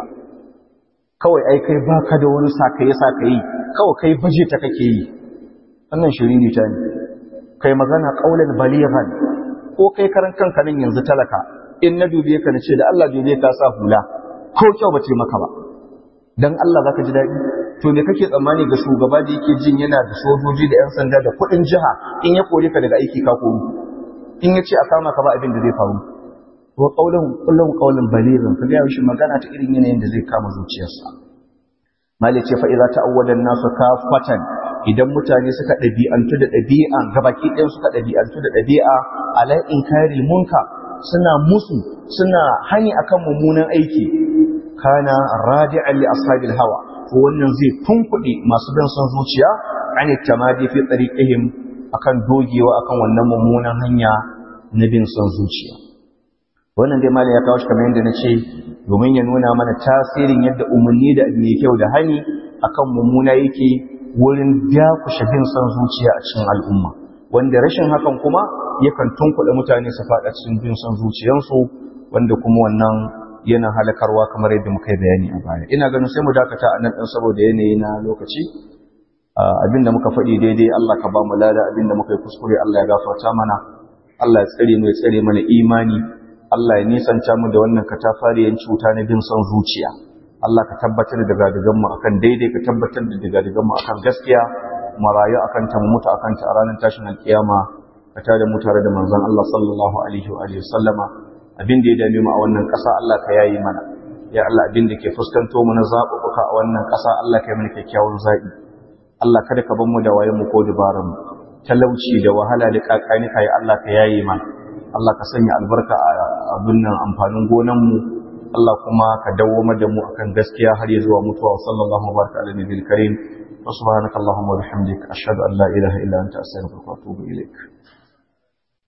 A: kawai ai kai baka da wani sakaye sakaye kawai kai baje ta kake yi wannan shiriri ta ne kai magana ƙaunar baligan ko kai karan kanka nan yanzu talaka in na dube ka nace da Allah dube ka sa hula ko kyau bace maka ba dan Allah zaka ji dadi to me kake tsammani ga shugaba da yake jin yana da sojoji da yan sanda da kuɗin jiha in ya kore ka daga aiki ka koru in ya ce a kama ka ba abin da zai faru wa qawlan kullum qawlan balighan ka ga shi magana ta irin yanayin da zai kama zuciyarsa mali ce fa idza ta'awwada an-nasu kafatan idan mutane suka ɗabi'antu da ɗabi'a gabaki ɗaya suka ɗabi'antu da ɗabi'a ala inkari munka suna musu suna hani akan mummunan aiki kana radi'an li ashabil hawa to wannan zai tunkuɗe masu bin son zuciya an tamadi fi tariqihim akan dogewa akan wannan mummunan hanya na bin son zuciya wannan dai malai ya kawo shi kamar yadda na ce domin ya nuna mana tasirin yadda umarni da mai kyau da hani akan mummuna yake wurin dakushe bin son zuciya a cikin al'umma wanda rashin hakan kuma yakan tunkuɗe mutane su faɗa cikin bin son zuciyansu wanda kuma wannan yana halakarwa kamar yadda muka yi bayani a baya ina ganin sai mu dakata a nan ɗin saboda yanayi na lokaci abinda muka faɗi daidai Allah ka ba mu lada abinda muka yi kuskure Allah ya gafarta mana Allah ya tsare mu ya tsare mana imani Allah ya nisanta mu da wannan katafariyan cuta na bin son zuciya Allah ka tabbatar da gadigan mu akan daidai ka tabbatar da gadigan mu akan gaskiya mu rayu akan ta mu mutu akan ta a ranar tashin alkiyama ka tada mu tare da manzon Allah sallallahu alaihi wa alihi sallama abin da ya dame mu a wannan ƙasa Allah ka yayi mana ya Allah abin da ke fuskanto mu na zaɓuɓɓuka a wannan ƙasa Allah ka yi mana kyakkyawan zaɓi Allah kada ka bar mu da wayen mu ko dabaran mu talauci da wahala da kakani kai Allah ka yayi mana Allah ka sanya albarka a abin nan amfanin gonan mu Allah kuma ka dawwama da mu akan gaskiya har ya zuwa mutuwa sallallahu baraka ala nabiyil karim wa subhanaka allahumma wa bihamdika ashhadu an la ilaha illa anta astaghfiruka wa atubu ilaik